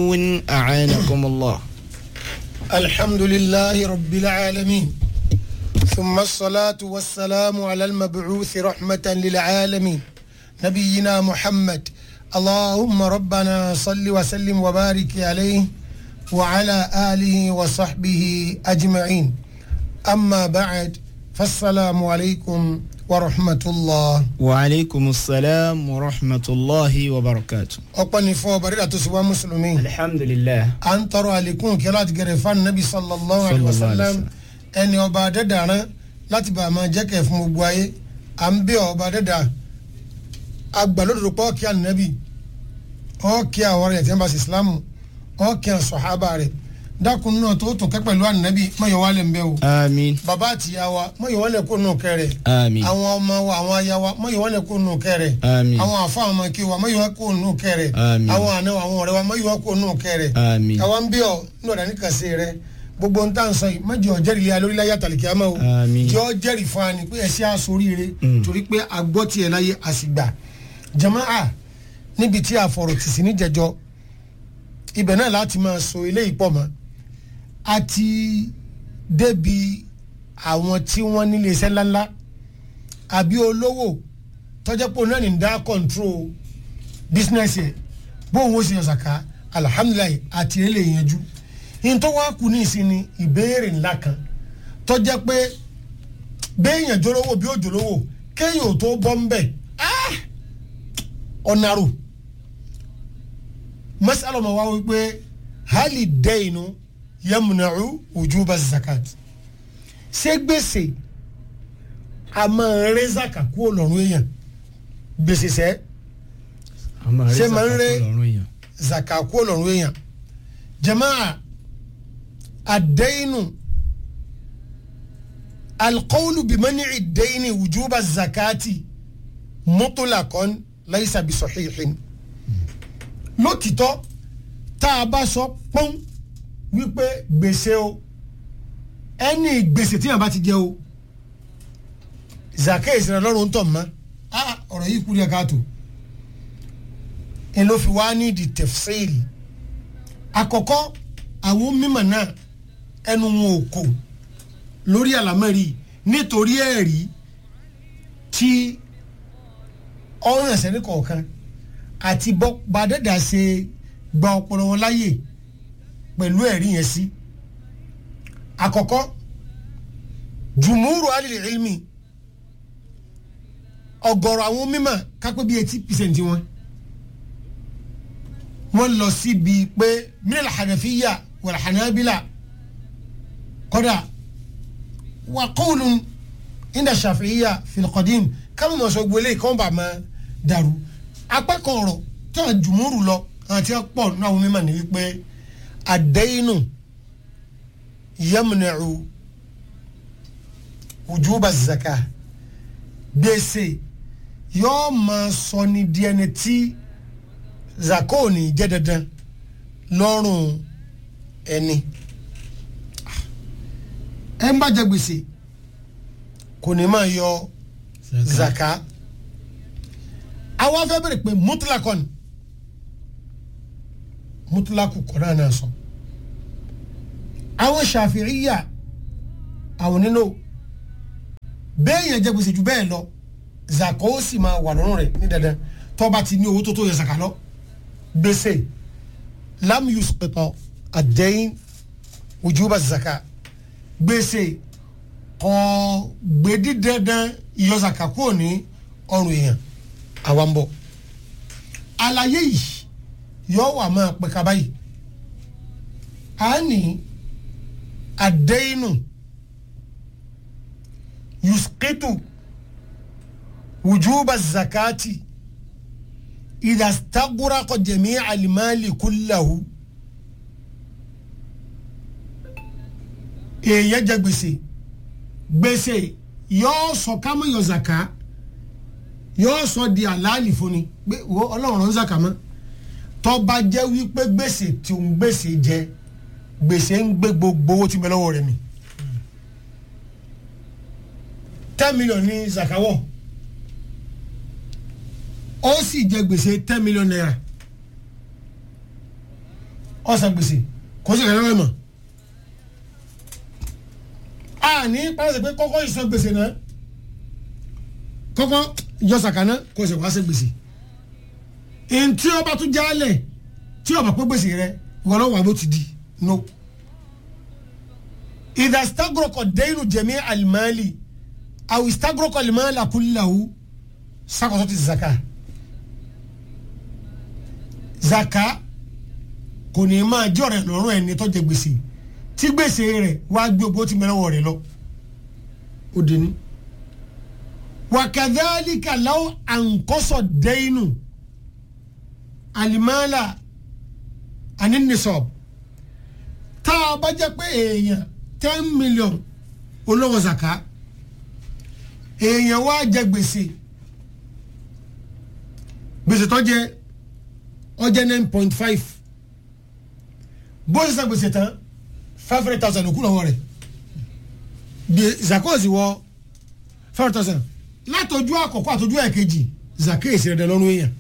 راجعون أعانكم الله الحمد لله رب العالمين ثم الصلاة والسلام على المبعوث رحمة للعالمين نبينا محمد اللهم ربنا صل وسلم وبارك عليه وعلى آله وصحبه أجمعين أما بعد فالسلام عليكم ورحمة الله وعليكم السلام ورحمة الله وبركاته أقني فو بريدة سوى مسلمين الحمد لله à ń tọrọ àlékún kí láti gẹrẹ fún anabi sallallahu alayhi wa Sallallahu alayhi sallam wa ẹni ọba adẹ́dàrán láti bá a máa jẹ́ kẹ̀ fún gbogbo ayé à ń bẹ ọba adẹ́dà agbàlódòdó pọ̀ kí anabi ọ̀ kí àwọn rẹ̀ tí wọ́n bá ṣe islamu ọ̀ kí àwọn sọ̀hábà rẹ̀ dákun náà tó tó kẹ́ pẹ̀lú anabi mọ̀yọ̀ wálé ń bẹ́ o آمين bàbá àti ìyá wa mọ̀yọ̀ wálé kó nù kẹrẹ̀ آمين àwọn ọmọ wa àwọn aya wa mọ̀yọ̀ wálé kó nù kẹrẹ̀ آمين àwọn àfa àwọn ọmọ kí wa mọ̀yọ̀ wálé kó nù kẹrẹ̀ Àmín. àwọn àna wa, àwọn ọ̀rẹ́ wa mọ̀yọ̀ wálé kó nù kẹrẹ̀ آمين àwọn bí ọ ní ọ̀dà ní kàṣe rẹ gbogbo ń tà ń sọ yìí má jẹ́ ọ̀jẹ̀rì ilé alórí láyé àtàlìkí àmọ́ o Àmín. jẹ́ ọ̀jẹ̀rì fún wa ni pé ẹ̀ṣẹ́ aṣoríire Mm. torí pé agbọ́ tiẹ̀ láyé àsìgbà jàmáà níbi tí a fọ̀rọ̀ tì sí níjẹjọ ibẹ̀ náà láti máa so eléyìí pọ̀ mọ́ àti débi àwọn tí wọ́n nílé iṣẹ́ ńláńlá àbí olówó tọ́jọ́pọ̀ náà ní dá control business ẹ̀ bóun ó sì yàn sàká alihamudulilayi àti ilé ìyẹnjú yìí tó wá kù ní ìsinmi ìbéèrè ńlá kan tọ́jẹ́ pé béèyàn jólówó bí ó jólówó kéèyàn ò tó bọ́ ń bẹ̀ ah! ọ̀nàrò masalọ̀mọ̀ wá wípé hali dẹ́yìnú yẹmúnàrú wujuba zakat ṣé gbèsè a máa rẹ́ zaka kúrò lọ́rùn èèyàn gbèsè sẹ́ Ṣé máa ń rẹ́- zaka kúrò lọ́rùn èèyàn jamaa àdẹ́yìnú alqawlu bimani ìdẹ́yìnì wujuba zakati mutlaqan laysa bisahihin lótìtọ́ tá a bá sọ pọ́n wípé gbèsè o ẹni gbèsè tí yàrá bá ti jẹ o zaka ìsìnà lọ́rùn ń tọ̀ mọ́ ah ọ̀rọ̀ yìí kúrẹ́ káàtó ẹ ló fi wá ní di tẹ̀fsíìlì àkọ́kọ́ àwọn mímọ̀ náà ẹnu wọn ò kò lórí àlámẹ́rì nítorí ẹ̀rí tí ọ̀ràn ẹ̀sẹ̀ ní kọ̀ọ̀kan àti bọ́ bàdẹ́dà ṣe gba ọpọlọ wọn láyè pẹ̀lú ẹ̀rí yẹn sí àkọ́kọ́ jùmúrù alìlẹ̀ ilmi ọ̀gọ̀rọ̀ àwọn mímọ̀ kápẹ́ bíi eighty percent wọn wọ́n lọ síbi pé minal hanafiya wal hanabila kọ́dà wà qawlun inda shafi'iya fil qadim káwọn mọ̀ sọ gbélé kọ́ bá máa dàrú apá kan ọ̀rọ̀ tí wọ́n jùmúrù lọ àti pọ̀ nínú àwọn mímọ̀ ní wípé àdéhìnù yamna'u wujuba zaka gbèsè yóò máa sọ ní di ẹni tí zaka ò ní jẹ́ dandan lọ́rùn ẹni ẹ ń bá jẹ gbèsè kò ní máa yọ zaka àwọn afẹ́ bẹ̀rẹ̀ pé mutlakon mutlaku kọ́ náà náà sọ àwọn ṣàfihìyà àwọn nínú bẹ́ẹ̀ yẹn jẹ́ gbèsè jù bẹ́ẹ̀ lọ zaka ó sì máa wà lọ́rùn rẹ̀ ní dandan tó bá ti ní owó tó tó yẹ zaka lọ gbèsè lam yusqita ad-dayn wujuba zaka gbèsè kọ́ gbèdí dandan ìyọ zaka kúrò ní ọrùn èèyàn àwa ń bọ̀ àlàyé yìí yóò wà máa pẹ́ kaba yìí a ní àdéhìnù yusqitu wujuba zakati idha staghraqa jami'a al-mali kullahu èèyàn jẹ gbèsè gbèsè yóò sọ kámọ́ yọ zaka yóò sọ di àlàálì fún ni pé wo ọlọ́run ń zaka mọ́ tọ́ba jẹ́ wípé gbèsè tí ń gbèsè jẹ gbèsè ń gbé gbogbo owó tí ń bẹ lọ́wọ́ rẹ̀ mi ten million ní zakawọ́ ó sì jẹ gbèsè ten million naira ọ̀sán gbèsè kò sí ìrẹ́lẹ́wọ̀ mọ̀ a ní pàṣẹ pé kọ́kọ́ ìsan gbèsè náà kọ́kọ́ yọ sàkánná kò sì wá sí gbèsè ntí ọba tún jálẹ̀ tí ọba pé gbèsè rẹ ìwọ náà wà bó ti di no ìdá stagroko dẹ́yìn jẹ̀mí alimali àwọn stagroko alimali akúláwù sakoso ti zaka zaka kò ní máa jẹ́ ọ̀rẹ́ lọ́rùn ẹni tó jẹ gbèsè tí gbèsè rẹ̀ wá gbé ogbó tí mẹ́lẹ́wọ̀ rẹ̀ lọ ó dé ní. wàkàdálíkà láwọn àǹkọ́sọ̀ dẹ́yìnù alimala aninisọ̀b tá a bá jẹ́ pé èèyàn ten million olówó zaka èèyàn wá jẹ gbèsè gbèsè tó jẹ ọjẹ nine point five bó ṣe san gbèsè tán five hundred thousand òkú lọ́wọ́ rẹ̀ bí zakozi wọ five hundred thousand látọjú àkọ́kọ́ àtọjú ẹ̀kejì zakesi rẹ̀ lọ́rùn èèyàn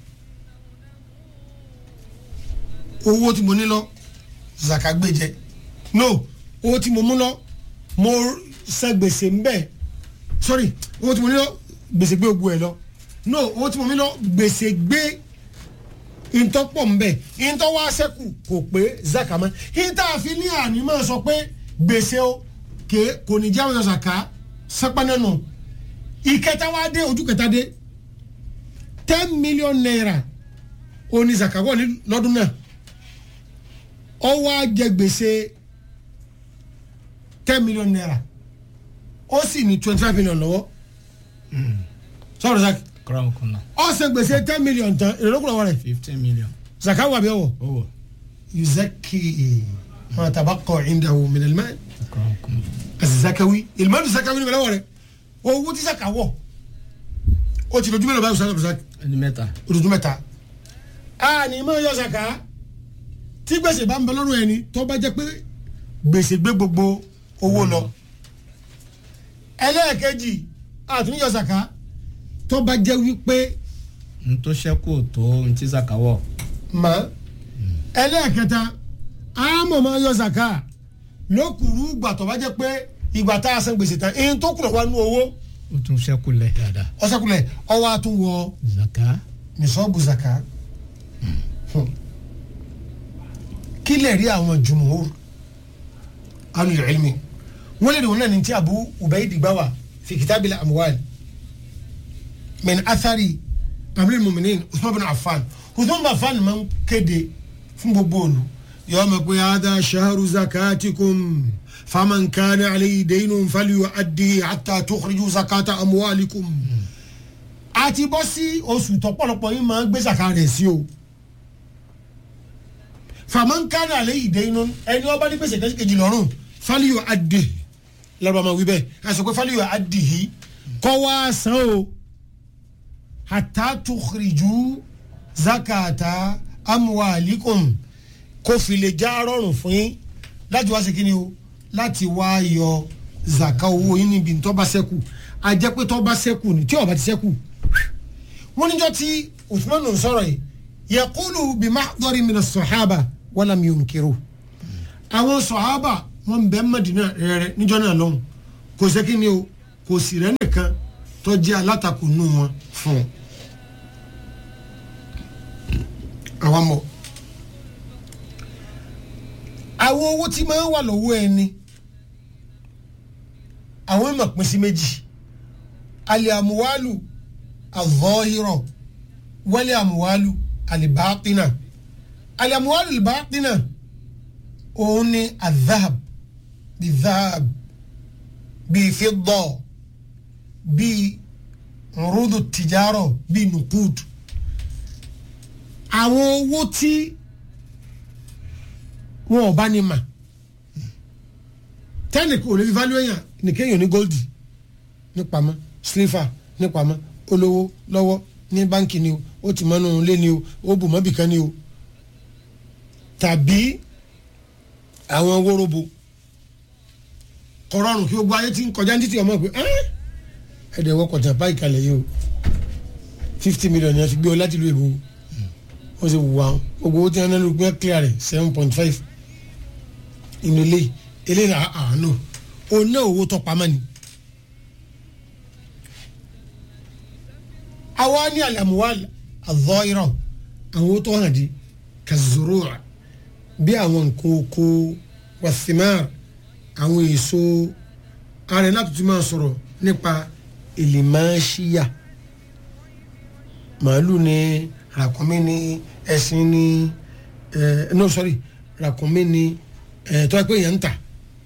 owó tí mo ní lọ zaka gbé jẹ no owó tí mo mú lọ mo san gbèsè ń bẹ sorry owó tí mo ní lọ gbèsè gbé ogun ẹ lọ no owó tí mo ní lọ gbèsè gbé ntọ́pọ̀ ń bẹ̀ ntọ́ wá sẹ́kù kò pé zaka mọ́ ntọ́ àfi ní àní máa sọ pé gbèsè o ké kò ní jáwé zaka sápánà nù ìkẹta wá dé ojú kẹta dé ten million naira oní zaka wọlé lọ́dún náà ó wá jẹ gbèsè ten million naira ó sì ní twenty five million lọ́wọ́ sọ̀rọ̀ zaki kọ́ramùkùnà ó ṣe gbèsè ten million tán èrè lókùnrin ọwọ́ rẹ̀ fifteen million. zaka wà bí ọwọ́ owó yuzaki ma tabaqa indahu min al-mal kọ́ramùkùnà. az-zakawi al-mal az-zakawi ni bẹ̀rẹ̀ wọ̀ rẹ̀ owó tí zaka wọ̀ ó ti lójú mẹ́rin báyìí sọ́dọ̀ zaki ẹni mẹ́ta. olùdó mẹ́ta a ní mọ̀ yọ zaka tí gbèsè bá ń bẹ lọ́rùn ẹni tó bá jẹ́ pé gbèsè gbé gbogbo owó lọ ẹlẹ́ẹ̀kejì àtúnyọ zaka tó bá jẹ́ wípé n tó ṣẹ́kù tó n tí zaka wọ̀. ma ẹlẹ́ẹ̀kẹta àmọ̀ máa yọ zaka lókùrú ìgbà tó bá jẹ́ pé ìgbà tá a san gbèsè tán ẹni tó kùnà wá nú owó ó tún ṣẹ́kù lẹ̀ dáadáa. ọ̀sẹ̀kulẹ̀ ọwọ́ àtúnwọ̀ zaka. nìṣọ́ọ̀bù zaka Hmm. kí lè rí àwọn jùmùúr alul ilmi wọ́n lè rí wọn náà ní tí Abu Ubayd gbà wá fi kitabil amwal min athari amirul mu'minin Uthman bin Affan Uthman bin Affan máa ń kéde fún gbogbo òlu yọ ọmọ pé hadha shahru zakatikum faman kana alayhi daynun falyu'addi hatta tukhriju zakata amwalikum àti bọ́ sí oṣù tọ́pọ̀lọpọ̀ yín máa ń gbé zaka rẹ̀ sí o fàmọ́nkánà àlẹ́ ìdè inú ẹni ọba ní gbèsè kẹ́sì kejì lọ́rùn fálíyò adì lọ́rọ̀ ọmọ wíbẹ̀ àṣọ pé fálíyò adì yìí kọ́ wá san o hatta tukhriju zakata amwalikum kó fi lè já rọrùn fún yín láti wá sí kíni o láti wá yọ zaka owó yín níbi tó bá ṣẹ́kù àjẹ́ pé tó bá ṣẹ́kù ni tí ó bá ti ṣẹ́kù wọ́n níjọ́ tí Uthman ń sọ̀rọ̀ yìí yakulu bimahdari mina sọ̀hábà walam yunkiru àwọn sọ̀hábà wọn bẹ́ẹ̀ Madina rẹ̀ níjọ́ náà lọ́hùn kò sí kí ni o kò sì rẹ́ nìkan tó jẹ́ alátakò nù wọn fún un. àwọn mọ̀ àwọn owó tí máa ń wà lọ́wọ́ ẹni àwọn ìmọ̀ pín sí méjì alẹ́ àmúwálù àvọ́hírọ̀ wálé àmúwálù alibaatina aliamuwalu alibaatina òun ni azahab bi zahab bi fidda bi rudu tijaro bi nukud àwọn owó tí wọn ò bá ní mà tẹ́nì kò lè fi value èèyàn nìkéyàn ní gold ní pamọ́ sliver ní pamọ́ olówó lọ́wọ́ ní báńkì ni o ó ti mọ́nú ilé ni o ó bù mọ́bì kan ni o tàbí àwọn wórobo kọ̀rọ̀rùn kí gbogbo ayé ti ń kọjá ní títí ọmọ pé ẹ̀ẹ́dẹ̀ wọ́kọ̀ tàn báyìí kalẹ̀ yìí o fifty million yẹn fi gbé o láti ìlú èbó wọ́n sì wù àwọn gbogbo owó tí wọ́n náà ló gbé clear rẹ̀ seven point five inú ilé ilé rà àánú òun náà owó tó pamọ́ ni. àwa ní alamuwal azọ́irọ̀ àwọn owó tó hàn di kazurura bí àwọn nǹkan oko wasimar àwọn èso ààrẹ láti tún máa sọ̀rọ̀ nípa ìlìmáṣíyà màálù ni ràkúnmí ni ẹṣin ni ẹ no sorry ràkúnmí ni ẹ tó ẹ pé yẹn ń tà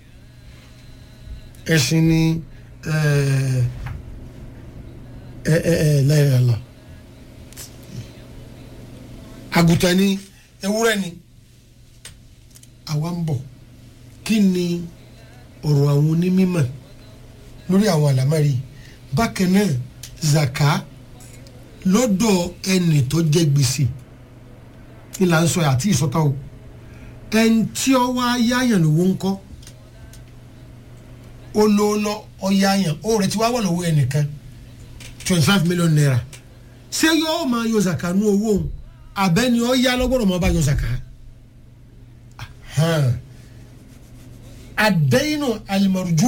ẹṣin ni ẹ ẹ ẹ ẹ lẹ́yìn lọ àgùntàn ni ewúrẹ́ ni àwa ń bọ̀ kí ni ọ̀rọ̀ àwọn onímọ̀ lórí àwọn àlámárì bákan náà zaka lọ́dọ̀ ẹnì tó jẹ́ gbèsè ní là ń sọ àti ìsọta o ẹni tí ó wá yáyàn lówó ńkọ́ ó ló lọ ọ yáyàn ó rẹ ti wá wà lọ́wọ́ ẹnìkan twenty five million naira ṣé yóò máa yọ zaka nú owó òun àbẹ́ni ọ yá lọ́gbọ́dọ̀ máa bá yọ zaka àdéhìnà alimarujú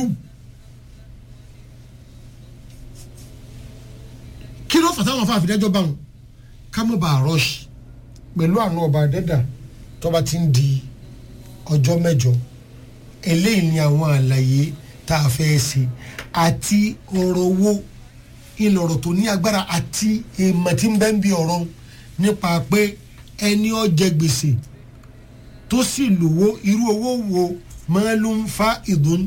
kí ló fàtàwọn afáàfin dájọ́ bá wọn ká mọ̀ bá rush pẹ̀lú àwọn ọba àdẹ́dà tọ́ba ti ń di ọjọ́ mẹ́jọ eléyìí ni àwọn àlàyé tá a fẹ́ ṣe àti ọ̀rọ̀ owó ìlọ̀rọ̀ tó ní agbára àti èèmọ̀ tí ń bẹ́ ń bi ọ̀rọ̀ nípa pé ẹni ó jẹ gbèsè tó sì lówó irú owó wo malum fa'idun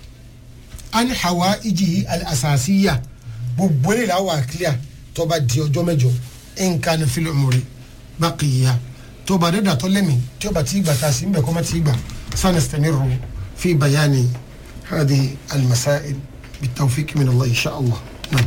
an hawa ijihi al-asasiya gbogbo eléyìí la wà clear tó bá di ọjọ́ mẹ́jọ nǹkan ní fílẹ̀ mọ̀rẹ́ baqiya tó bá dẹ́dà tó lẹ́mí tí ó bá ti gbà tá a sì ń bẹ̀ kọ́ má ti gbà sanastamiru fi bayani hadi al-masail bitawfiq min Allah insha Allah.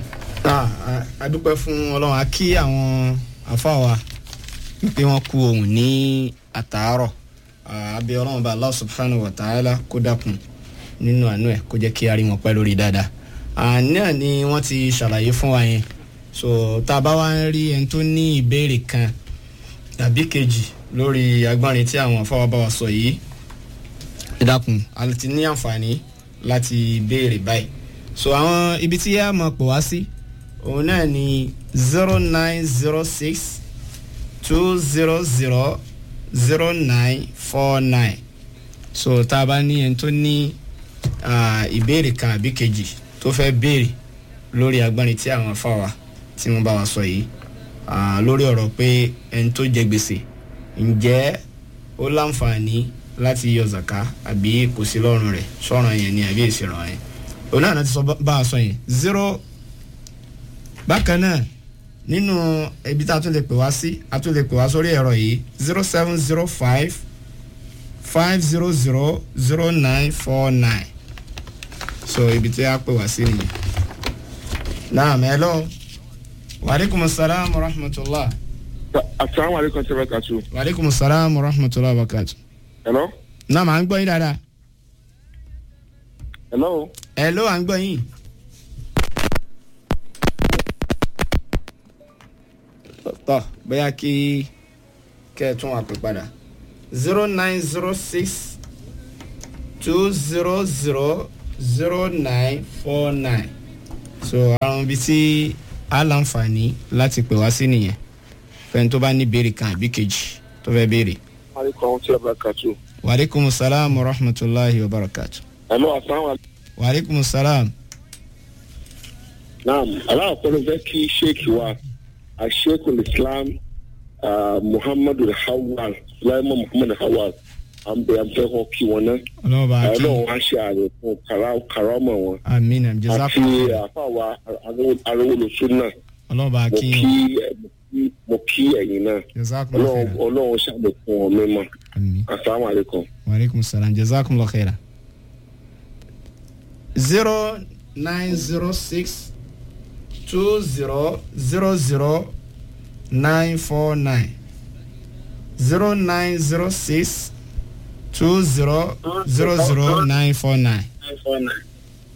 a dúpẹ́ fún ọlọ́run a kí àwọn afáwa pé wọ́n kú ohun ní àtàárọ̀ àbí ọlọ́run bá Allah subhanahu wa ta'ala kó dákun nínú àánú ẹ̀ kó jẹ́ kí a rí wọn pẹ́ lórí dáadáa náà ni wọ́n ti ṣàlàyé fún wa yẹn so tá a bá wá ń rí ẹni tó ní ìbéèrè kan tàbí kejì lórí agbárin tí àwọn afáwa bá wa sọ yìí ẹ dákun a ti ní àǹfààní láti béèrè báyìí so àwọn ibi tí a máa pò wá sí òun náà ni zero nine zero six two zero zero zero nine four nine so tá a bá ní ẹni tó ní ìbéèrè kan àbí kejì tó fẹ́ béèrè lórí agbárin tí àwọn afáwa tí wọ́n bá wa sọ yìí lórí ọ̀rọ̀ pé ẹni tó jẹ gbèsè ǹjẹ́ ó láǹfààní láti yọ zaka àbí kò sí lọ́rùn rẹ̀ sọ̀ràn yẹn ni àbí èsì ràn yẹn òun náà ti sọ bá a sọ yẹn zero bákan náà nínú ibi tá a tún lè pè wá sí a tún lè pè wá sórí ẹ̀rọ yìí zero seven zero five five zero zero zero nine four nine so ibi tí a pè wá sí nìyẹn. naam hello waaleykum salaam wa rahmatulah. asalaamualeykum ṣe bẹ́ẹ̀ kàtó. waaleykum salaam wa rahmatulah wa barakatu. hello. naam à ń gbọ́ yín dáadáa. hello. hello à ń gbọ́ yín. tọ́ bóyá kí kẹ́ ẹ tún wà pè padà zero nine zero six two zero zero zero nine four nine so àwọn ibi tí a láǹfààní láti pè wá sí nìyẹn fẹ́ni tó bá ní béèrè kan àbí kejì tó fẹ́ béèrè. aleykum ṣe bẹ́ẹ̀ kàtó. waaleykum salaam wa rahmatulahi wa barakatu. hello asalaamualeykum. waaleykum salaam. naam aláàkọ́lù fẹ́ kí sheik wa asheikhul islam uh, muhammadu hawal sulaiman muhammadu hawal an bẹ an fẹ́ kọ́ kí wọn náà. ọlọ́wọ́ bá a kí ọlọ́run wá ṣe àlékún karama wọn. amiina àti jazakumullah àfàwà arówólosó náà ọlọ́wọ́ bá a mo kí kí mo kí ẹ̀yin náà jazakumullah ọlọ́run khaira ọlọ́run ṣàlékún wọn mímọ́ ami asalaamualeykum. waaleykum salaam jazakumullah khaira. zero nine zero six two zero zero zero nine four nine zero nine zero six two zero zero zero nine four nine.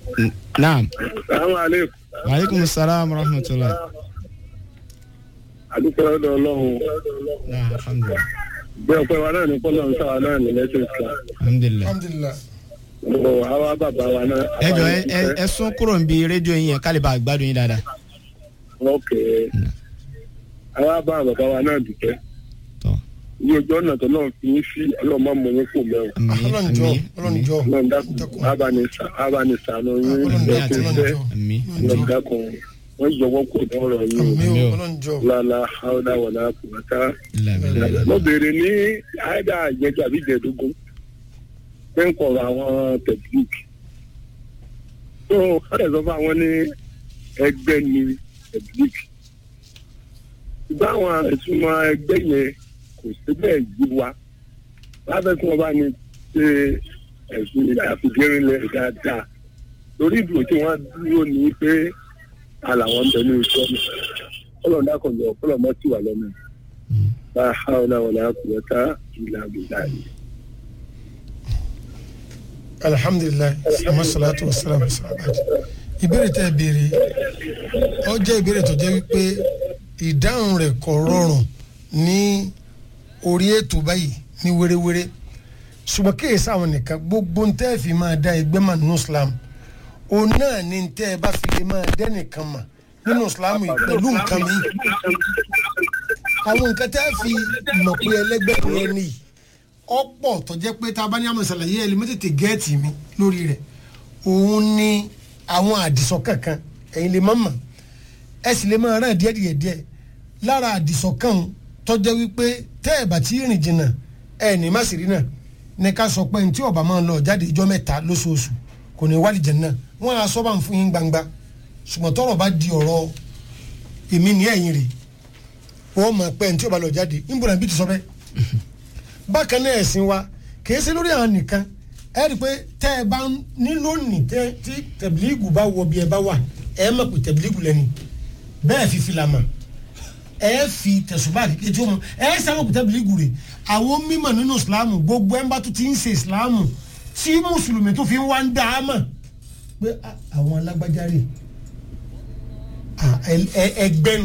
naam salaamualeykum. waaleykum salaam wa rahmatulah. àdúpẹ́ lọ́dọ̀ ọlọ́run náà alhamdulilah bí ọpẹ́ wa náà ní pọ́lọ́ ń sáwa náà ní lẹ́sìn islam alhamdulilah. alhamdulilah ọ̀rọ̀ àwa bàbá wa náà. ẹ jọ ẹ ẹ- ẹ sún kúrò níbi rédíò yín yẹn ká lè bá a gbádùn yín dáadáa. ok àwa bá bàbá wa náà dùpẹ́ tọ́ ní ojú ọ̀nà tó náà fi ń sí ọlọ́mọ mọ̀ yín kò mẹ́wọ̀n. àmì ọlọ́njọ́ àmì ọlọ́njọ́ ọlọ́run dákun abanisa abanisanu yín ọlọ́njọ́ lẹ́sìn ọlọ́njọ́ iṣẹ́ àmì ọlọ́run dákun wọ́n yọwọ́ kò lọ́rọ̀ yín àmì Àmì o o. ọlọ́njọ́ lálá haúdá wọ̀lá kùmọ́tà. ìlànà mo béèrè ní àìdá àjẹjọ àbí ìjẹdógún pé ń kọ̀rọ̀ àwọn tẹ̀blík tó ọ̀rẹ́ sọ fún àwọn ní ẹgbẹ́ ní tẹ̀blík ṣùgbọ́n àwọn ìtumọ̀ ẹgbẹ́ yẹn kò sí bẹ́ẹ̀ yí wa lábẹ́ tí wọ́n bá ní ṣe ẹ̀sùn àfìdírinlẹ̀ dáadáa lórí ìdúró tí wọ́n dúró ní pé àlàwọn ń bẹ ní ìṣọ́nù ọlọ́dà kan lọ ọlọ́mọ tí wà lọ́nà la hawla wala quwwata illa billah. alhamdulilayi sama salatu wa salam salamat ìbéèrè tẹ́ ẹ béèrè ó jẹ́ ìbéèrè tó jẹ́ wípé ìdáhùn rẹ̀ kò rọrùn ní orí ètò báyìí ní wéréwéré ṣùgbọ́n kí èsì àwọn nìkan gbogbo ntẹ́ ẹ fi máa dá ẹgbẹ́ mà nínú islam òun náà ni ntẹ́ ẹ bá fi lè máa dẹ́nìkan mà nínú islam yìí pẹ̀lú nǹkan mi àwọn nǹkan tẹ́ ẹ fi mọ̀ pé ẹlẹ́gbẹ́ rẹ nìyí ọ̀pọ̀ tó jẹ́ pé tá a bá ní àmọ̀ ìsàlàyé ẹ̀ lè má tètè gẹ́ẹ̀tì mi lórí rẹ̀ òun ni àwọn àdìsọ́ kankan ẹ̀yin lè má mọ̀ ẹ sì lè máa rán díẹ̀ díẹ̀ díẹ̀ lára àdìsọ́ kan tó jẹ́ wípé tẹ́ ẹ̀ bá ti rìn jìnnà ẹ̀ ní má sì rí náà ní ká sọ pé ní tí ọba máa ń lọ jáde ìjọ mẹ́ta lóṣooṣù kò ní wálé jẹ̀ náà wọ́n á sọ́ bá ń fún yín gbangba ṣùgbọ́n tọ́rọ̀ bá di ọ̀rọ̀ èmi ní ẹ̀yìn rè wọ́n mọ̀ pé ní tí ọba lọ jáde ń bọ̀dọ̀ bí ti sọ bẹ́ẹ̀ bákan náà ẹ̀sìn wa kì í ṣe lórí àwọn nìkan ẹ rí i pé tẹ́ ẹ bá ní lónìí tẹ́ tí tẹ̀bílíìgù bá wọ bí ẹ bá wà ẹ mọ̀ pé tẹ̀bílíìgù lẹ́ni bẹ́ẹ̀ fi fìlà mọ̀ ẹ fi tẹ̀sùbá kékeré tí ó mọ̀ ẹ sábà pé tẹ̀bílíìgù rẹ̀ àwọn mímọ̀ nínú ìsìláàmù gbogbo ẹ̀ ń bá tó ti ń ṣe ìsìláàmù tí mùsùlùmí tó fi ń wá ń dá a mọ̀ pé ah, àwọn alágbájá rè ah, ẹ- ẹ- ẹgbẹ́nu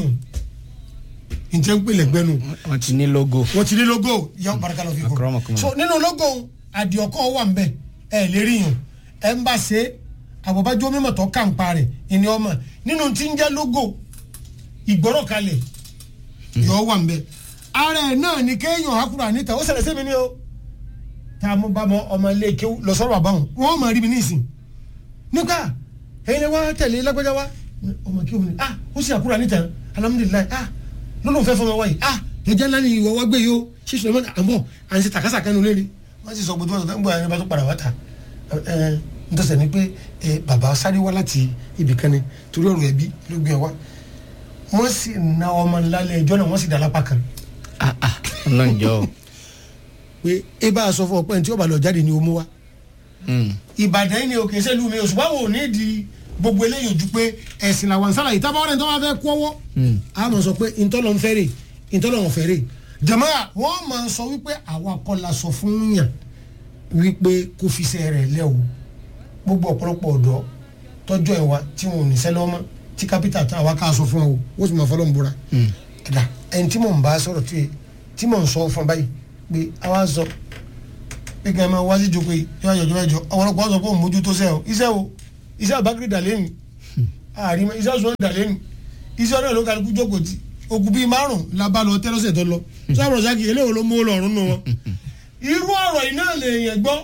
ǹjẹ́ ń pè lẹ́gbẹ́nu wọ́n ti ní logo. wọ́n ti ní logo yọ barika lọ fi kún Akramakumullah. so nínú logo adiọkọ wà ń bẹ ẹ lè rí yàn ẹ ń bá ṣe àbọ̀bájọ́ mímọ̀ tó kà ń pa rẹ̀ ìní ọmọ nínú tí ń jẹ́ logo ìgbọ́rọ̀ kalẹ̀ yọ wà ń bẹ ara ẹ̀ náà ni kéèyàn hakura níta ó ṣẹlẹ̀ sẹ́mi ni o tá a mú bá mọ ọmọ ilé kéwú lọ sọ́rọ̀ bàbá wọn wọ́n máa rí mi ní ìsìn nígbà ẹ̀yin lè wá tẹ̀lé lágbájá wa ọmọ kéwú ni ah ó sì hakura níta alhamdulilayi ah lọ́nà òfẹ́ fọmọ wáyé ah ẹ̀jẹ̀ ńlá ni ìwọ wá gbé yìí o ṣíṣe lọ́mọdé àbọ̀ à ń ṣe tàkásà kánú lé ni wọ́n sì sọ gbogbo ọ̀sán tó ń gbọ́ ẹni bá tó padà wá ta ẹ n tọ́sẹ̀ ni pé ẹ bàbá sáré wá láti ibì kan ni torí ọ̀rọ̀ ẹbí ló gbé ẹ wá wọ́n sì na ọmọ ńlá lẹ ẹjọ́ náà wọ́n sì dá lápá kan ah ah ọlọ́njọ́ o. pé ẹ bá a sọ fún ọ pé ẹni tí ó bá lọ jáde ni o mú wá Mm. ìbàdàn yìí ni òkè sẹ́lú mi òṣùpá wo ní di gbogbo eléyìí ojú pé ẹ̀sìn làwọn sára yìí tábà wọn ní tí wọ́n fẹ́ kọ́wọ́ Mm. a máa sọ pé ntọ́lọ́ ń fẹ́rẹ̀ ntọ́lọ́ ń fẹ́rẹ̀ jàmáà wọ́n máa sọ wípé àwa kọ́ la sọ fún yàn wípé kó fi ṣe rẹ̀ lẹ́ o gbogbo ọ̀pọ̀lọpọ̀ ọ̀dọ́ tọ́jú ẹ̀ wa tí wọn ò ní sẹ́lẹ̀ ọmọ tí kápítà tí àwa ká sọ fún ọ o ó sì máa fọlọ́ ń búra Mm. ẹ̀dá ẹni tí mò ń bá sọ̀rọ̀ tí tí mò ń sọ fún báyìí pé àwa sọ pé kí ẹ máa wá sí ìjókòó yìí yóò yọjọ́ mẹ́jọ ọ̀pọ̀lọpọ̀ sọ pé òun mójútó sẹ́ o iṣẹ́ o iṣẹ́ àbákiri dà lẹ́nu àárín iṣẹ́ sọ dà lẹ́nu iṣẹ́ ọ̀dọ́ ló kálukú jókòó tí ogun bíi márùn la bá lọ tẹ́lọ́sẹ̀ tó lọ sọ́ọ̀rọ̀ sákì eléwo ló mú lọ́rùn nù wọn. irú ọ̀rọ̀ yìí náà lè yẹn gbọ́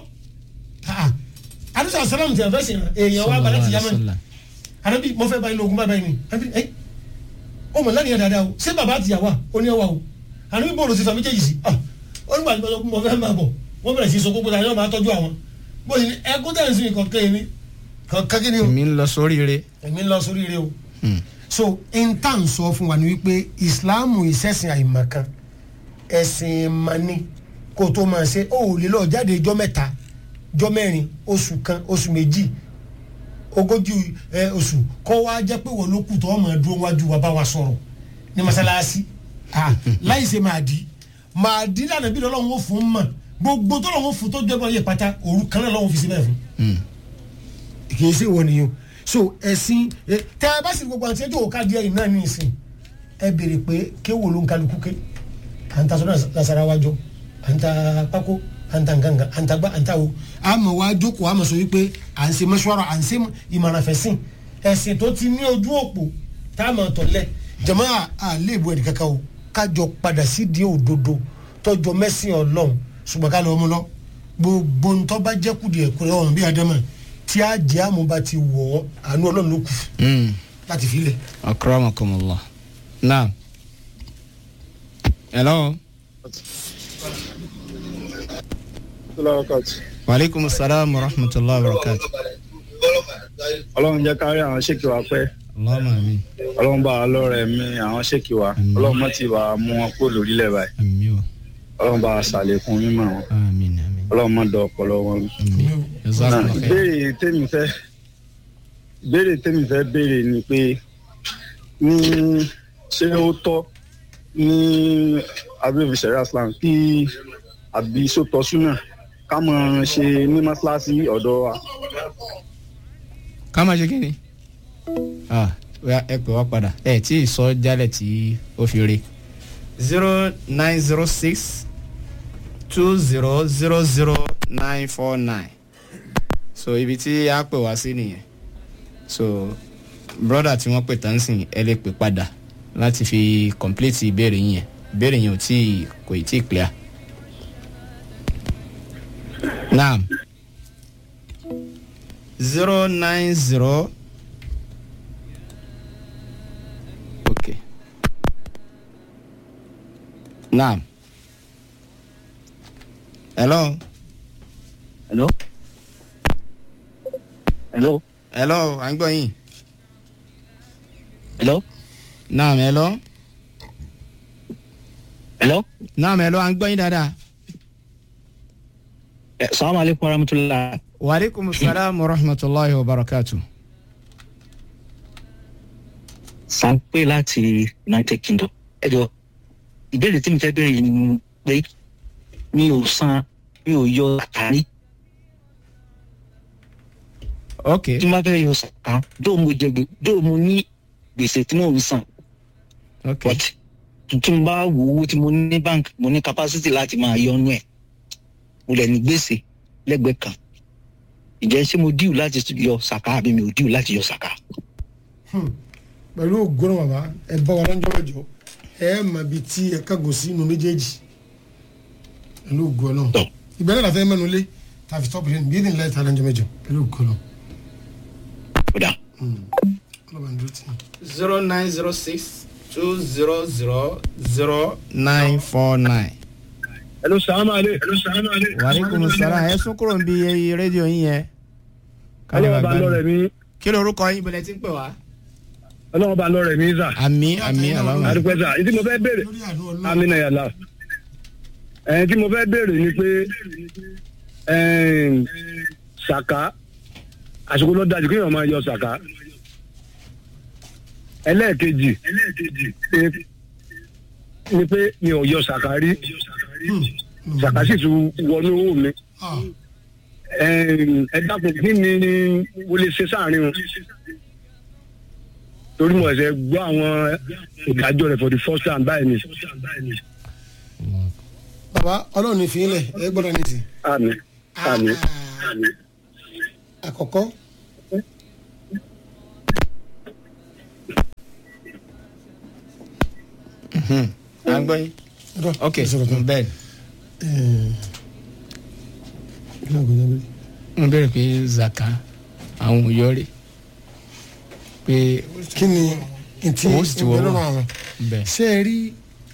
àdúrà sálàmù tí a fẹ́ sìn èèyàn wa balẹ̀ ti yá mẹ́rin àdàbí mo fẹ́ báyìí lóògùn báyìí ni àbí ẹ ó mọ̀ lánìyàn dáadáa o ṣé bàbá àti ìyàwó ó ní ẹwà o àdàbí bọ́ọ̀lù ti fa méjèèjì sí ah ó nígbà tí mo sọ pé mo fẹ́ máa bọ̀ wọ́n bẹ̀rẹ̀ sí sọ gbogbo tàbí wọ́n máa tọ́jú àwọn bó ṣe ní ẹkú tẹ̀ ń sìn kọ̀ọ̀kan yìí ni kọ̀ọ̀kan kí ni o èmi ń lọ sóríire. èmi ń lọ sórí ire o Mm. so intan sọ fún wa ni wípé ìsìláàmù ìṣẹ̀sìn àìmọ̀kan ẹ̀sìn ìmọ̀ni kó tó máa ṣe ó ò lè lọ jáde ijọ́ mẹ́ta ijọ́ mẹ́rin oṣù kan oṣù méjì ogójì ẹ, oṣù kọ́ wa jẹ́ pé wọ́n ló kù tó ọmọ dúró wájú wa bá wa sọ̀rọ̀ ní masalasi ah, láì ṣe máa di máa di lànà bí lọ́wọ́ fún mọ̀ gbogbo tó lọ́wọ́ fún tó jẹ́ bọ́ yẹ pátá òru kan náà lọ́wọ́ fi síbẹ̀ fún Mm. kì í ṣe wọ nìyẹn so ẹ̀sìn ẹ, tẹ ẹ bá sì gbogbo àti ẹjọ́ òkà díẹ̀ yìí náà ní ìsìn ẹ béèrè pé kéwò ló ń kálukú ké à ń ta sọ́dọ̀ nasara wájọ à ń ta pákó à ń ta nǹkankan à ń ta gbá à ń ta wo àmọ́ wá jókòó àmọ́ sọ wípé à ń ṣe mọ́ṣúárà à ń ṣe ìmọ̀ràn fẹ̀sìn ẹ̀sìn tó ti ní ojú òpó tá a máa tọ̀lẹ̀ jẹ̀mọ́ à lè bu ẹ̀dì kankan o kájọ padà sí di òdodo tọjọ mẹ́sìn ọlọ́run ṣùgbọ́n ká lọ́ọ́ mú lọ gbogbo ntọ́ bá jẹ́ kùdìẹ̀ kúrẹ́ ọ̀run bí adama tí a jẹ́ àmúba ti wọ̀ ọ́ àánú ọlọ́run ló kù Mm. láti fi lẹ̀. akramakumullah naam hello waaleykum salaam wa rahmatulahi wa barakatu ọlọ́run jẹ́ kárí àwọn ṣèkì wa pẹ́ allahumma amin ọlọ́run bá wa lọ́rẹ̀ mi àwọn ṣèkì wa Àmín. ọlọ́run mọ́ ti wà á mú wọn kó lórílẹ̀ báyìí ami o ọlọ́run bá wa ṣàlékún mímọ́ wọn amin amin ọlọ́run mọ́ dọ̀ ọpọlọ wọn. amin jazakallah khair ìbéèrè tèmi fẹ́ ìbéèrè tèmi fẹ́ béèrè ni pé ní ṣé ó tọ́ ní abẹ́rẹ́ sẹ́rí islam kí àbí sótọ́ súnà ká mọ̀ ṣe ní mọ́ṣáláṣí ọ̀dọ̀ wa. ká máa ṣe kí ni ah oya, ẹ pè wá padà ẹ tí ì sọ jálẹ̀ tí ó fi re zero nine zero six two zero zero zero nine four nine so ibi tí a pè wá sí nìyẹn so broda tí wọ́n pè tán sìn ẹ lè pè padà láti fi complete ìbéèrè yín yẹn ìbéèrè yẹn ò tí ì kò ì tí ì clear. naam zero nine zero okay naam hello hello hello hello à ń gbọ́ yín hello naam hello hello naam hello à ń gbọ́ yín dáadáa. Eh, salamu alaikum warahmatullahi waaleykum salaam wa rahmatulahi wa barakatu. sanpe láti united kingdom ẹ jọ ìbéèrè tí mi fẹ́ béèrè ni pé mi ò san mi ò yọ àtàrí ok tí n bá fẹ́ yọ sàkán dóò mo jẹ gbè dóò mo ní gbèsè tí mò ń san ok but tí n bá wo owó tí mo ní ní bank mo ní capacity láti máa yọ ọ́nú ẹ̀ mo lẹ̀ ní gbèsè lẹ́gbẹ̀ẹ́ kan ìjẹ́ ṣé mo díù láti yọ sàká àbí mi ò díù láti yọ sàká. pẹ̀lú ògbóná bàbá ẹ bá wa lọ́jọ́ mẹ́jọ ẹ mọ ibi tí ẹ kágò sí inú méjèèjì pẹ̀lú ògbóná Tọ́. ìbẹ̀rẹ̀ làfẹ́ mẹ́nu lé tàfi tọ́pù lẹ́nu bí ẹ̀dín láì ta lọ́jọ́ mẹ́jọ pẹ̀lú ògbóná ó dà ọlọ́ba ń dúró tì í. zero nine zero six two zero zero zero nine four nine. hello salaam aleykum. hello salaam aleykum. waaleykum salaam ẹ sún kúrò níbi rédíò yín yẹn. ọlọ́wọ́ bá lọ́rẹ̀ mi kí lorúkọ yín bẹ̀rẹ̀ tí ń pè wá. ọlọ́wọ́ bá lọ́rẹ̀ mi sà. àmì àmì aláwọ̀ àdúpẹ́ sà ìdí mo fẹ́ béèrè lórí àánú ọlọ́run àmì náà yàrá ẹ̀ẹ́n tí mo fẹ́ béèrè ni pé ẹ̀ẹ́n ṣàká àsìkò ló dájú kéèyàn máa yọ ṣàká ẹlẹ́ẹ̀kejì ni- ni pé mi ò yọ ṣàká rí ṣàká sì tún wọnú owó mi Ah, ẹ̀ẹ́n, ẹ dákun kí ni mo lè ṣe sáàrin o torí mo ẹ̀sẹ̀ gbọ́ àwọn ìdájọ́ rẹ̀ for the first time báyìí ni bàbá ọlọ́run ní fi í lẹ̀ ẹ gbọ́dọ̀ ní ti. àmì àmì. àkọ́kọ́ à ń gbọ́ yín. ọ̀dọ̀, ok ẹ sọ̀rọ̀ tán. bẹ́ẹ̀ Ẹ̀ẹ́, kí ló ń gbé jábẹ́rẹ́? n bẹ̀rẹ̀ pé zaka àwọn òyọ́rẹ́ pé kí ni ntí Owó sì ti wọ́ ìgbẹ́lọ́rọ̀ wọ́. àwọn bẹ́ẹ̀ ṣé ẹ rí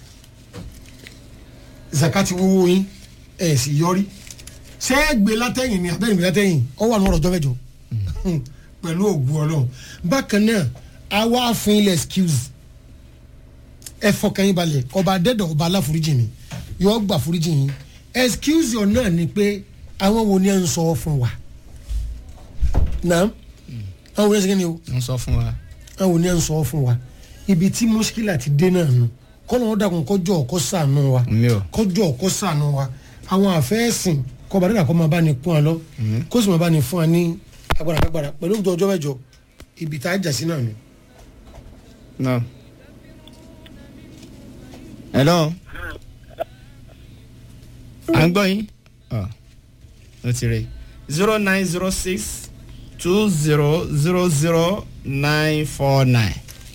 zakati wúwo yín ẹ sì yọrí ṣé ẹ gbé látẹ̀yìn ni abẹ́rẹ́ gbé látẹ̀yìn ọ wà lọ́rọ̀ ọjọ́ mẹ́jọ pẹ̀lú ògùn ọlọ́run bákan náà a wá fún ilẹ̀ excuse ẹ fọkàn yín balẹ̀ ọba adẹ́dọ̀ ọba aláforíjì ni yọ gbà foríjì yín excuse yọ náà ni pé àwọn wo ni ẹ ń sọ fún wa náà àwọn wo ni ẹ ń sọ kí ni o ń sọ fún wa. àwọn oní ẹ̀ ń sọ fún wa ibi tí mọ́ṣíkìlà ti dé náà nù kọ́nà ó dàkún kọjọ́ ọ̀kọ́ sànù wa mi ò kọjọ́ ọ̀kọ́ sànù wa àwọn àfẹ́sìn kọba dídà kọ́ máa bá ní kún wa lọ kó sì máa bá ní fún wa ní agbára agbára pẹ̀lú ọjọ́ ọjọ́ mẹ́jọ ibi tá a jà sí náà nù. náà hello à ń gbọ́ yín ọ ó ti rí zero nine zero six two zero zero zero nine four nine.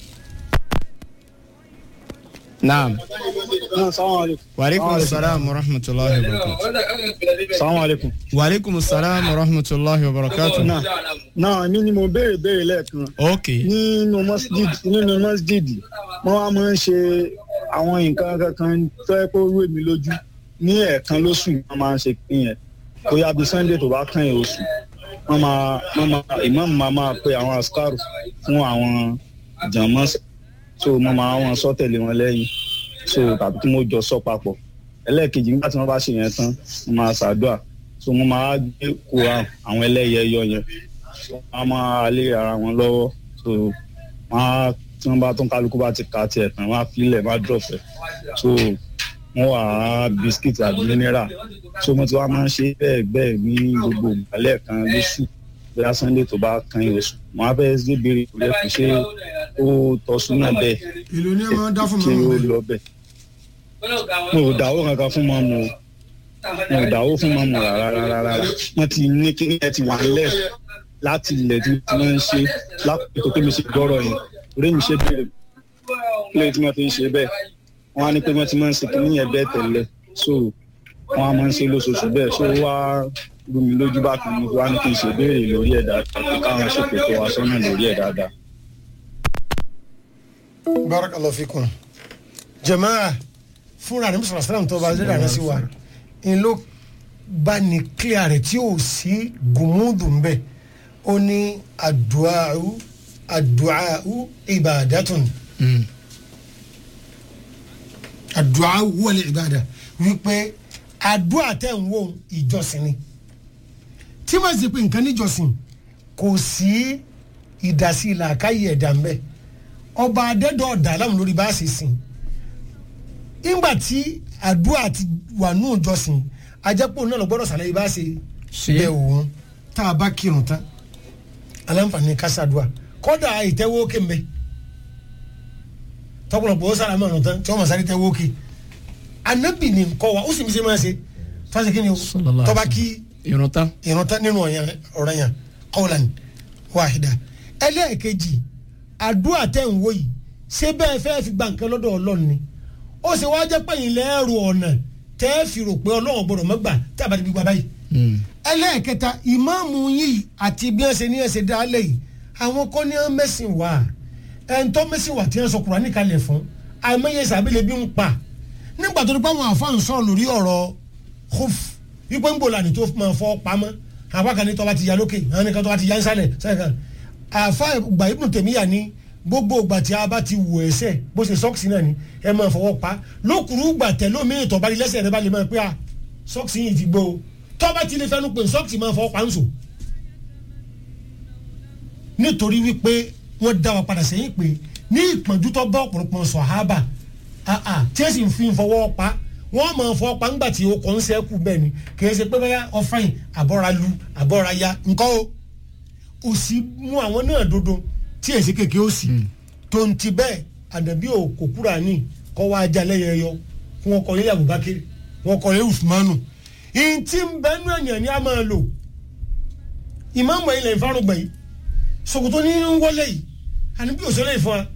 naam waaleykum salaam wa rahmatulahi wa barakatu. salamu aleykum. waaleykum salaam wa rahmatulahi wa barakatu. náà náà mi ni mo béèrè béèrè lẹ́ẹ̀kan ok nínú masjid nínú masjid wọ́n wá máa ń ṣe àwọn nǹkan kankan tó yẹ kó rú èmi lójú ní ẹ̀ẹ̀kan lóṣù wọ́n máa ń ṣe pín yẹn bóyá bíi sunday tó bá kàn yẹn oṣù wọ́n máa wọ́n máa imam máa máa pe àwọn askaru fún àwọn jàmọ́ so mo máa wọn sọ tẹ̀lé wọn lẹ́yìn so tàbí kí mo jọ sọ papọ̀ ẹlẹ́ẹ̀kejì nígbà tí wọ́n bá ṣe yẹn tán mo máa ṣàdúrà so mo máa gbé kó àwọn ẹlẹ́yẹ yọ yẹn wọ́n á máa lé ara wọn lọ́wọ́ so wọ́n á tí wọ́n bá tún kálukú bá ti ka tiẹ̀ tán wọ́n á filẹ̀ wọ́n á dọ̀fẹ́ so wọ́n wà á bisikíìtì àbí mineral so mo ti wá máa ń ṣe bẹ́ẹ̀ bẹ́ẹ̀ ní gbogbo ìgbàlẹ̀ kan lóṣù bóyá sunday tó bá kan oṣù wọ́n á fẹ́ ṣe béèrè ìpínlẹ̀ kò ṣe ó tọ́ súnà bẹ́ẹ̀ èlò ni ẹ máa ń dá fún ṣé mọ́mọ́ ó bẹ́ẹ̀ lọ bẹ́ẹ̀ mo ò dáwó kankan fún mọ́mọ́ o mo ò dáwó fún mọ́mọ́ rárá rárá rárá wọ́n ti ní kí ẹ ti wà nílẹ̀ láti ilẹ̀ tí wọ́n ń ṣe lápò tó mi ṣe gbọ́rọ̀ yẹn orí mi ṣe béèrè lóye tí wọ́n fi ń ṣe bẹ́ẹ̀ wọ́n á ní pé wọ́n ti máa ń ṣe kí níyẹn bẹ́ẹ̀ tẹ́lẹ̀ so wọ́n á máa ń ṣe lóṣooṣù bẹ́ẹ̀ so wá rú mi lójú bákan mo wá ní kí n ṣe béèrè lórí ẹ̀ dáadáa kí káwọn ṣètò tó wá sọ́nà lórí ẹ̀ dáadáa. barakallahu fikum jamaa fúnra rẹ̀ mùsùlùmí sàlámù tó bá dé dáná sí wa n ló bá ní clear rẹ̀ tí ò sí gùmùdù ń bẹ̀ ó ní àdùáhù àdùáhù ìbàdàtún àdùáhù wọlé ìbàdà wípé àdúrà tẹ̀ ń wò ìjọsìn ni tí wọ́n sì pé nǹkan níjọsìn kò sí ìdásí làákàyè ẹ̀dá ń bẹ̀ ọba adẹ́dọ̀ ọ̀dà aláwọn lórí bá a ṣe sìn ìgbà tí àdúrà ti wà nù ìjọsìn ajẹ́pọ̀ náà lọ gbọ́dọ̀ sàlẹ̀ bá a ṣe Ṣe. bẹ́ẹ̀ òun tá a bá kírun tán aláǹfààní kásádùá kọ́dà ìtẹ́wọ́ kémbẹ́ tọkùnrin ó sára mọ́ràn tán tí wọ́n mọ̀ sáré tẹ́wọ́ ké anabi ni nkọ́ wa ó sì ń ṣe máa ṣe fásitì kí ni o Sallallahu alaihi tọ́ba wasallam. kí irun tán. ìran tán nínú ọ̀yàn ọ̀rọ̀ yẹn kọ́ọ̀lán wàhídà ẹlẹ́ẹ̀kejì àdúrà tẹ̀ ń wò yìí ṣé bẹ́ẹ̀ fẹ́ fi gba nǹkan lọ́dọ̀ ọlọ́run ni ó sì wá jẹ́ pẹ̀yìn lẹ́rù ọ̀nà tẹ́ ẹ fi rò pé ọlọ́run gbọ́dọ̀ mọ́gbà tí a bá ti gbígbà báyìí ẹlẹ́ẹ̀kẹta ìmáàmù yìí àti bí wọ́n ṣe ní ẹ̀ṣẹ̀ dálẹ̀ yìí àwọn kọ́ ní wọ́n mẹ́sìn wá ẹni tó mẹ́sìn wá tí wọ́n sọ Kùránì kalẹ̀ fún àìmọye sàbílẹ̀ bí ń pa nígbà tó ní pé àwọn àfáàn sọ̀rọ̀ lórí ọ̀rọ̀ khuf wípé ń bò lànà tó máa fọ́ pamọ́ àwọn kan ní tọ́ba ti ya lókè àwọn nìkan tọ́ba ti ya nsàlẹ̀ sẹ́yìn kan àfa ìgbà Ibn Taymiyyah ní gbogbo ìgbà tí a bá ti wò ẹsẹ̀ bó ṣe sọ́ọ̀kì náà ni ẹ máa fọwọ́ pa lókùrú gbà tẹ̀ lómi ìtọ́ba lẹ́sẹ̀ rẹ bá lè máa pé a sọ́ọ̀kì yìí ti gbó o tọ́ba ti lè fẹnu pé sọ́ọ̀kì máa fọwọ́ pa ń sò nítorí wípé wọ́n dá wa padà sẹ́yìn pé ní ìpọ́njú tó bá ọ̀pọ̀lọpọ̀ sọ̀hábà tí ẹ sì ń fi fọwọ́ pa wọ́n máa fọwọ́ pa ńgbà tí o kàn ń sẹ́kù bẹ́ẹ̀ ni kì í ṣe pé bẹ́ẹ̀ ọ̀fàyìn àbọ̀ra lu àbọ̀ra ya nǹkan o ò sì mú àwọn náà dodo tí èsì kékeré ó sì tó ń ti bẹ́ẹ̀ àdàbí òkò kúrà ní kọ́ wá ajá lẹ́yẹ yọ kí wọ́n kọ́ lé Abubakar wọ́n kọ́ lé Usmanu ìyìn tí ń bẹ́nu ẹ̀yàn ni a máa lò ìmáàmù ilẹ̀ ìfarùgbẹ̀ yìí sokoto ní ń wọlé yìí àní bí òṣèlè ìfọn